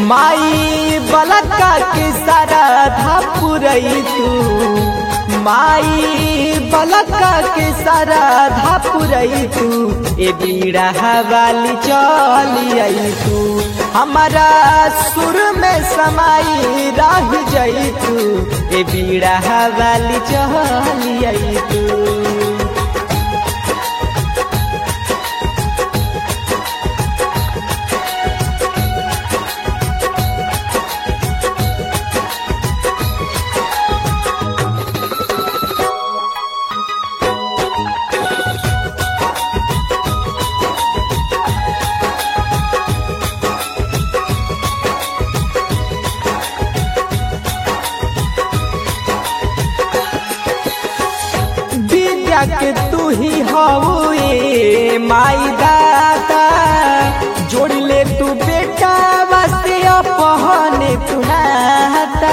माई बलका के सारा धा पुरई तू माई बलका के सारा धा पुरई तू ए बीड़ा वाली चली आई तू हमारा सुर में समाई रह जाई तू ए बीड़ा वाली चली आई तू विद्या के तू ही हवे माई दाता जोड़ ले तू बेटा वास्ते अपहने तू नाता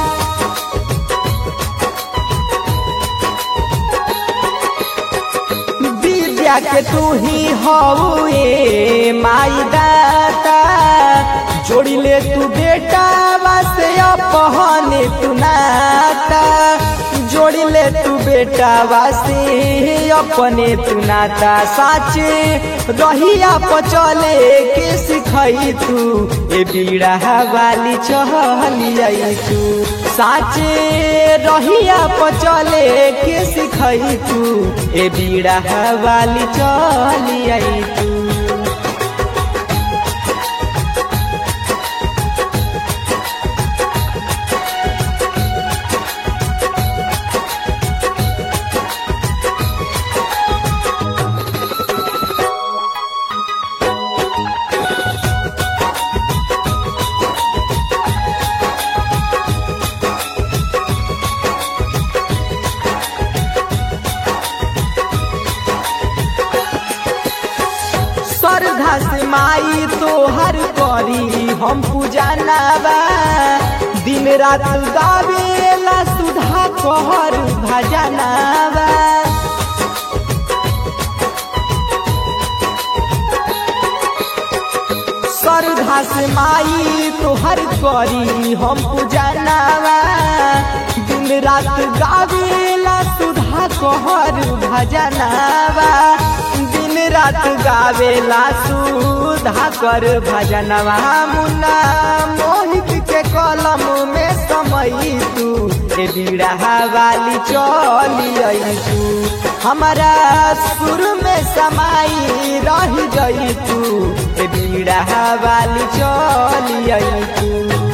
विद्या के तू ही हवे माई दाता जोड़ ले तू बेटा वास्ते अपहने तू नाता जोड़ी ले तू बेटा वासी अपने तू नाता साचे रहिया पचले के सिखई तू ए बीड़ा वाली चहली आई तू साचे रहिया पचले के सिखई तू ए बीड़ा वाली चली आई तू श्रद्धा से माई तो हर करी हम पूजा नावा दिन रात गावेला सुधा कहर भजनावा श्रद्धा से माई तो हर करी हम पूजा नावा दिन रात गावेला सुधा कहर भजनावा दिन रात गावेला सुधा कर भजनवा मुन्ना मोहित के कलम में समय तू ए बीड़ा वाली चली आई तू हमारा सुर में समाई रह गई तू ए बीड़ा वाली चली आई तू